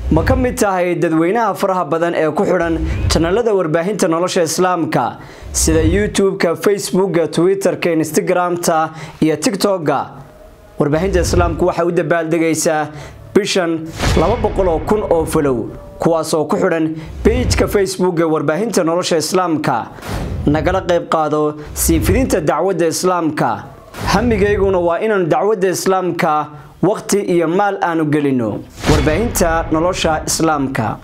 ma ka mid tahay dadweynaha faraha badan ee ku xidhan janalada warbaahinta nolosha islaamka sida youtube-ka facebooka twitter-ka instagram-ta iyo tictok-ga warbaahinta islaamku waxay u dabaaldegaysaa bishan laba boqol oo kun oo falow kuwaasoo ku xidhan beijka facebook ee warbaahinta nolosha islaamka nagala qayb qaado sii fidinta dacwadda islaamka hamigayguna waa inaanu dacwadda islaamka waqti iyo maal aanu gelino warbaahinta nolosha islaamka